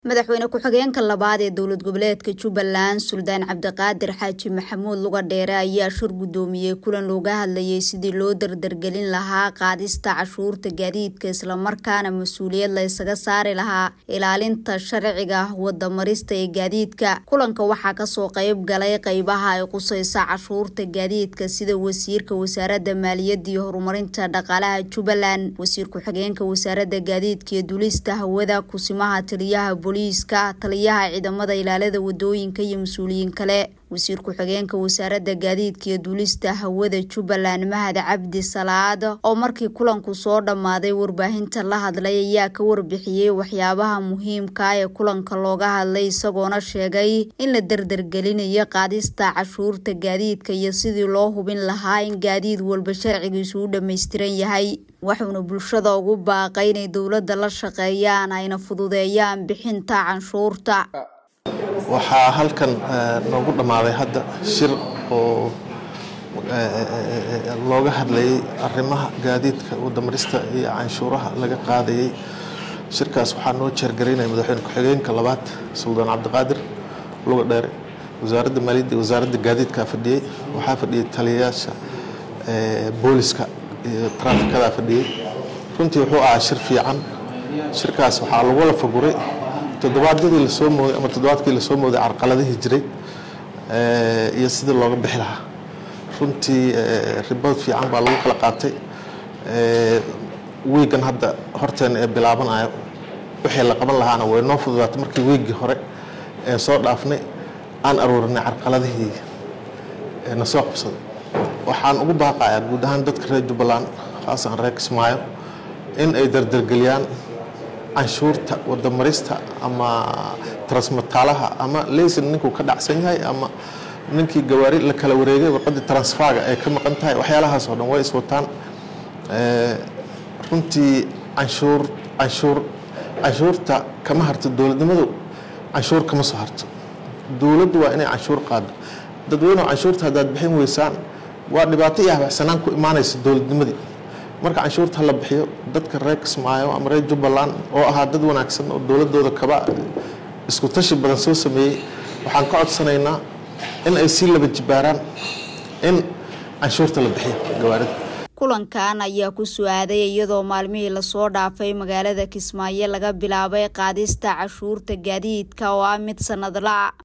madaxweyne ku-xigeenka labaad ee dowlad goboleedka jubbaland suldaan cabdiqaadir xaaji maxamuud luga dheere ayaa shir guddoomiyey kulan looga hadlayay sidii loo dardargelin lahaa qaadista cashuurta gaadiidka islamarkaana mas-uuliyad la ysaga saari lahaa ilaalinta sharciga wadamarista ee gaadiidka kulanka waxaa kasoo qeyb galay qeybaha ay quseysa cashuurta gaadiidka sida wasiirka wasaaradda maaliyadda iyo horumarinta dhaqaalaha jubbaland wasiir ku-xigeenka wasaaradda gaadiidka iyo dulista hawada kusimaha taliyaha booliiska taliyaha ciidamada ilaalada wadooyinka iyo mas-uuliyiin kale wasiir ku-xigeenka wasaaradda gaadiidka iyo duulista hawada jubbaland mahad cabdi salaad oo markii kulanku soo dhammaaday warbaahinta la hadlay ayaa ka warbixiyey waxyaabaha muhiimka ee kulanka looga hadlay isagoona sheegay in la dardargelinayo qaadista cashuurta gaadiidka iyo sidii loo hubin lahaa in gaadiid walba sharcigiisu u dhammaystiran yahay waxuuna bulshada ugu baaqay inay dowladda la shaqeeyaan ayna fududeeyaan bixinta canshuurta waxaa halkan noogu dhammaaday hadda shir oo looga hadlayay arrimaha gaadiidka wadamarista iyo canshuuraha laga qaadayay shirkaas waxaa noo jeergaraynaya madaxweyne ku-xigeenka labaad suldaan cabdiqaadir luga dheere wasaaradda maaliyadda iyo wasaaradda gaadiidkaa fadhiyey waxaa fadhiyey taliyayaasha booliska iyo traafikada fadhiyey runtii wuxuu ahaa shir fiican shirkaas waxaa lagula faguray toddobaadyadii lasoo mooday ama toddobaadkii lasoo mooday carqaladihii jiray iyo sidii looga bixi lahaa runtii ribood fiican baa lagu kala qaatay wiigan hadda horteena ee bilaabanayo wixii la qaban lahaana way noo fududaatay markii wiiggii hore ee soo dhaafnay aan aruurinay carqaladihii na soo qabsaday waxaan ugu baaqayaa guud ahaan dadka reer jubbaland khaasan reer kismaayo in ay dardargeliyaan canshuurta wadamarista ama transmataalaha ama leysin ninkuu ka dhacsan yahay ama ninkii gawaari la kala wareegay warqadii transfaga ay ka maqan tahay waxyaalahaas oo dhan way iswataan runtii canshuur canshuur canshuurta kama harto dowladnimadu canshuur kama soo harto dowladdu waa inay canshuur qaado dadweynehu canshuurta haddaad bixin weysaan waa dhibaato iyo habacsanaan ku imaanaysa dowladnimadii marka canshuurta la bixiyo dadka reer kismaayo ama reer jubbaland oo ahaa dad wanaagsan oo dowladooda kaba isku tashi badan soo sameeyey waxaan ka codsanaynaa in ay sii laba jibaaraan in canshuurta la bixiyo gawaarida kulankan ayaa ku su-aaday iyadoo maalmihii lasoo dhaafay magaalada kismaayo laga bilaabay qaadista cashuurta gaadiidka oo ah mid sanadla